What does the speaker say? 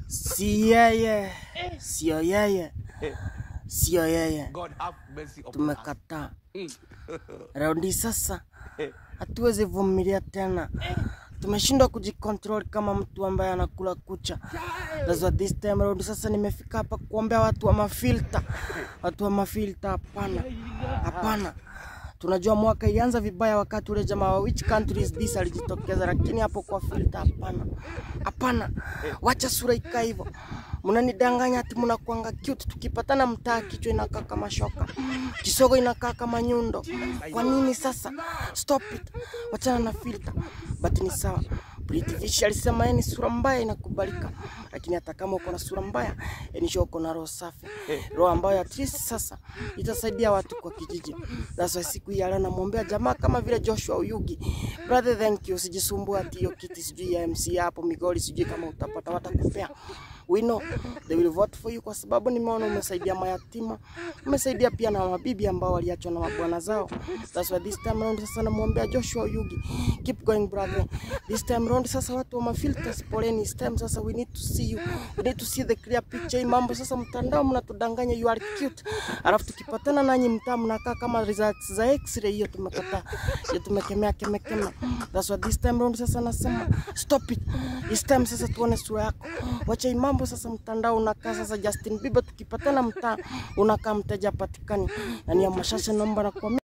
Si yeye, sio yeye, sio yeye, God have mercy upon us. tumekataa. Mm. Raundi sasa hatuwezi vumilia tena, tumeshindwa kujikontrol kama mtu ambaye anakula kucha. That's why this time round sasa nimefika hapa kuombea watu wa mafilta, watu wa mafilta. Hapana, hapana. Tunajua mwaka ilianza vibaya wakati ule jamaa wa which country is this alijitokeza, lakini hapo kwa filter hapana, hapana. Wacha sura ikaa hivyo, mnanidanganya ati mnakuanga cute, tukipatana mtaa kichwa inakaa kama shoka, kisogo inakaa kama nyundo. Kwa nini sasa? Stop it, wachana na filter. But ni sawa. Pretty Fish alisema yeye ni sura mbaya inakubalika, lakini hata kama uko na sura mbaya, enisha uko na roho safi, roho ambayo at least sasa itasaidia watu kwa kijiji. That's why siku hii ya leo namwombea jamaa kama vile Joshua Uyugi, brother, thank you. Usijisumbue ati hiyo kiti sijui ya MC hapo Migori, sijui kama utapata, watakupea. We know they will vote for you, kwa sababu nimeona umesaidia mayatima, umesaidia pia na mabibi ambao waliachwa na mabwana zao. That's why this time round sasa namwombea Joshua Uyugi, keep going brother. This time round sasa watu wa mafilters, poleni. This time sasa we need to see you, we need to see the clear picture. Hii mambo sasa mtandao mnatudanganya, you are cute, alafu tukipatana nanyi mtaa mnakaa kama results za x-ray. Hiyo tumekataa, hiyo tumekemea kemekema. That's why this time round sasa nasema stop it. This time sasa tuone sura yako, wacha hii mambo sasa. Mtandao unakaa sasa Justin Bieber, tukipatana mtaa unakaa mteja patikani, na ni ya mashasha, naomba na kwa